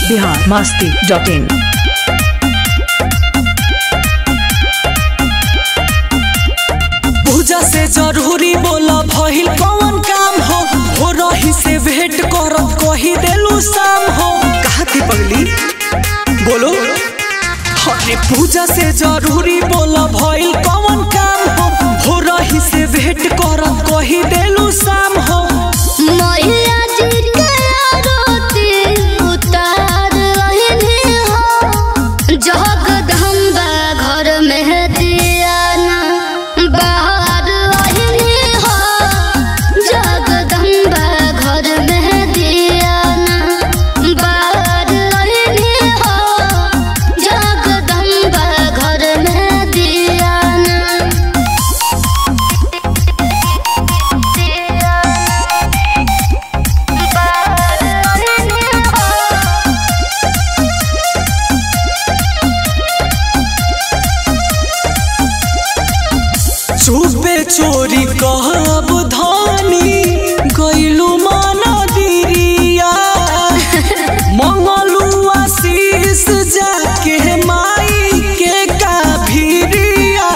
Bihar Masti dot in पूजा से जरूरी बोला भइल कौन काम हो हो रही से भेंट करत कही देलू शाम हो कहा थी पगली बोलो अरे पूजा से जरूरी बोला भइल कौन काम हो हो रही से भेंट करत कही देलू शाम हो मैया जी के आरती उतार रहने हो जगदम्बा घर में दियाना बाहर रहने हो जगदम्बा घर में दियाना बाहर रहने हो जगदम्बा घर में दियाना चुपे चोरी कहब धानी गइलू माना दिरिया मंगलू आशीष जाके माई के काभिरिया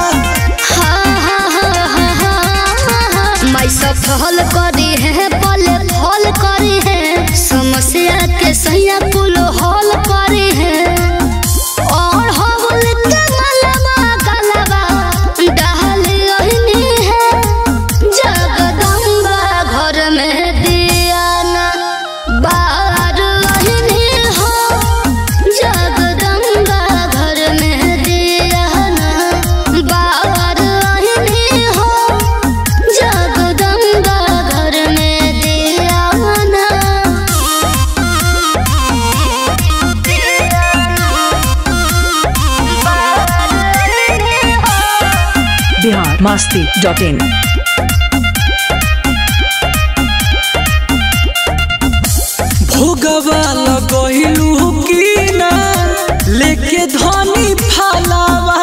मैं सफल करी है पल फल करी है समस्या के सैया पुल हल करी है और हवल के मलबा गलबा डाल रहनी है जगदम्बा घर में दियाना बाहर रहनी हो जगदम्बा घर में दियाना बाहर रहनी हो जगदम्बा घर में दियाना बिहार मस्ती डॉट इन भोगवा लगहिलू की ना लेके धनी फलावा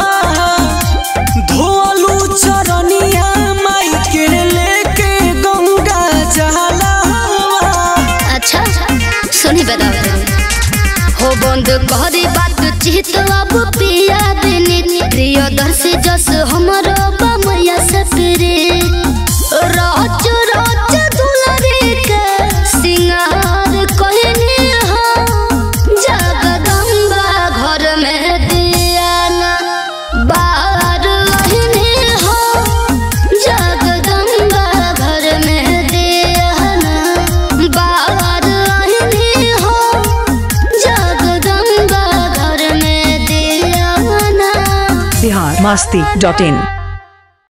धोलू चरनिया माई के लेके गंगा जलावा अच्छा सुनी बताओ हो बंद करी बात चित अब पिया बिनी प्रिय दर्शी जस हमरो बमया से प्रे रोज रोज दुलरी के सिंगार कहनी हो जगदम्बा घर में दियाना बाहर रहनी हो जगदम्बा घर में दियाना बाहर रहनी हो जगदम्बा घर में दियाना बिहार मस्ती डॉट इन